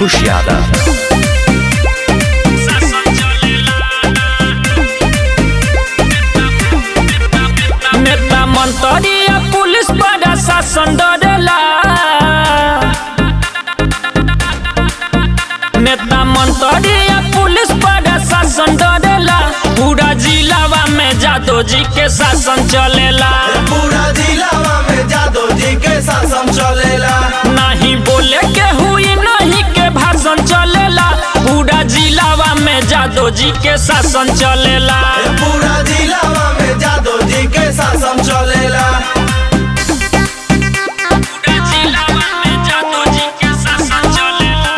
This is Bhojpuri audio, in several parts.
पीयूष यादव नेता मंत्री या पुलिस पर शासन डरेला नेता मंत्री या पुलिस पर शासन डरेला पूरा जिलावा में जादव जी के शासन चलेला पूरा जिलावा में जादव जी के शासन चलेला नहीं बोले के हुई नहीं के भाषण चलेला पूरा जिलावा में जादव जी के शासन चलेला पूरा जिलावा में जादव जी के शासन चलेला पूरा जिलावा में जादव जी के शासन चलेला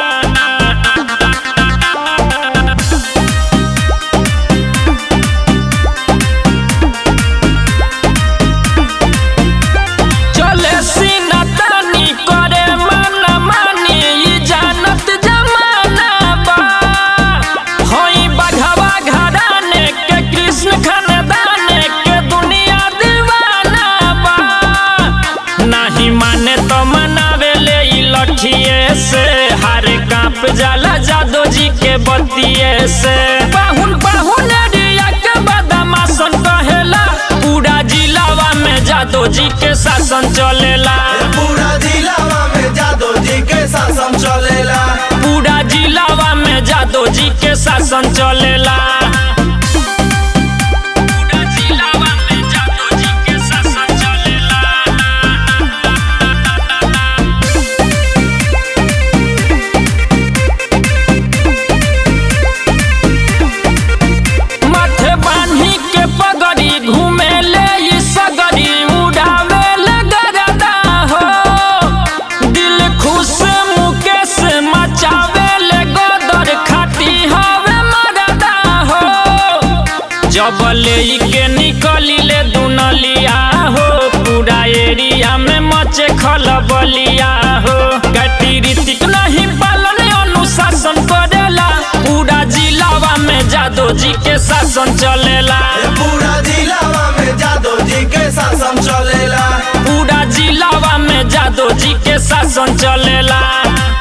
चले सीना तानी करे मन मानी ई जानत जमाना बा होई बघवा घराने के कृष्ण खानदाने के दुनिया दीवाना बा नहीं माने तो मनावे ले ई लठिए से हार कांप जाला जादो जी के बतिये से बाहुन बाहुन रिया के बदमाशन कहेला पूरा जिलावा में जादो जी के शासन चलेला पूरा जिलावा में जादव जी के शासन चलेला पूरा जिलावा में जादो जी के शासन चलेला पूरा जिलावा में जादो जी के शासन चलेला माथे बान्ही के पगड़ी घूमे ले ई सगड़ी उड़ावे ले गरदा हो दिल खुश मुकेश मचावे ले गदर खाटी हवे मरदा हो जब ले ई के निकली ले दुनलिया हो पूरा एरिया में मचे खलबलिया हो गति रीतिक नहीं पालन अनुशासन करेला पूरा जिलावा में जादो जी के शासन चलेला पूरा जिलावा में जादव जी के शासन चलेला पूरा जिलावा में जादो जी के शासन चलेला